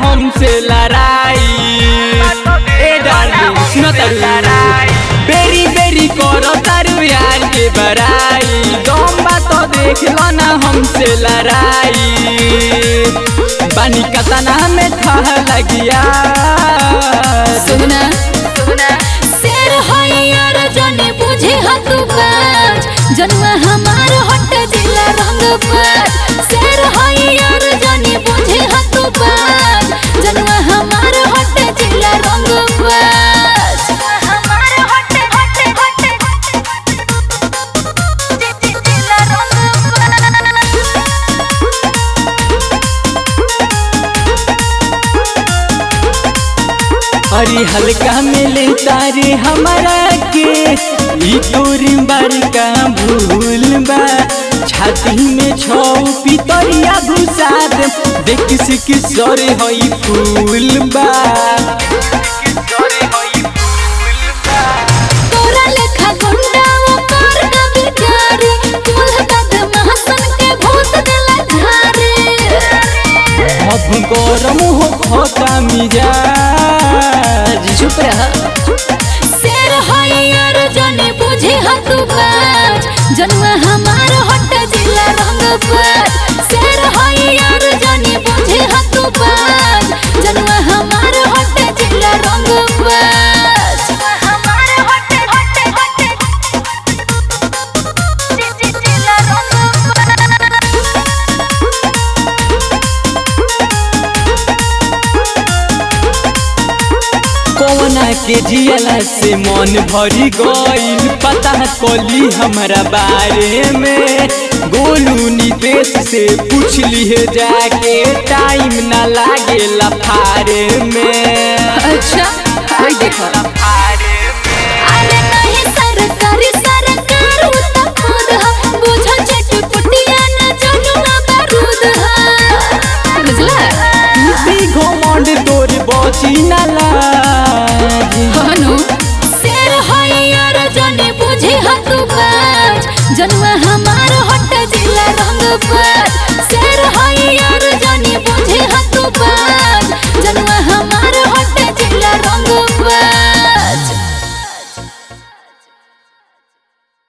हमसे लड़ाई ए डार्लिंग सुनो तारू बेरी बेरी करो तारू यार के बड़ाई दम बात देख लो ना हमसे लड़ाई बानी कतना में ठह लगिया सुना शेर है यार जने बुझे हत बाज जनुआ हमार हट जिला रंग बाज शेर है यार जने बुझे हत बाज जनुआ हमार हट जिला रंग बाज हमार हट हट हट जिला रंग अरे हल्का मिले तारे हमारा के ई तोरी बड़का भूल बा छाती में छौ पितरिया घुसाद देख सिक सरे हई फूल बा तोरा लेखा गुंडा वो कर का बिचारे चूल्हा कद महसन के भूत दिला झारे अब गरम हो खोता मिजाज चुप रह शेर है यार जने बुझे हत बाज जनुआ हमार हट जिला रंग बाज शेर है यार जने बुझे हत बाज जनुआ हमार हट जिला रंग बाज हमार हट हट हट जिला रंग कौना के जियला से मन भरी गईल पता कली हमारा बारे में गोलू नितेश से पूछ लिए जाके टाइम ना लागे लफारे में अच्छा कोई देखो अरे नहीं सरकारी सरकार उतना खुद हा बुझो चटपुटिया न चलुआ बारूद हा बुझला इसी घमंड तोर बची ना लाज हनु शेर है यार जने बुझे हत बाज जनुआ हमार हट जिला रंग बाज शेर है यार जने बुझे हत बाज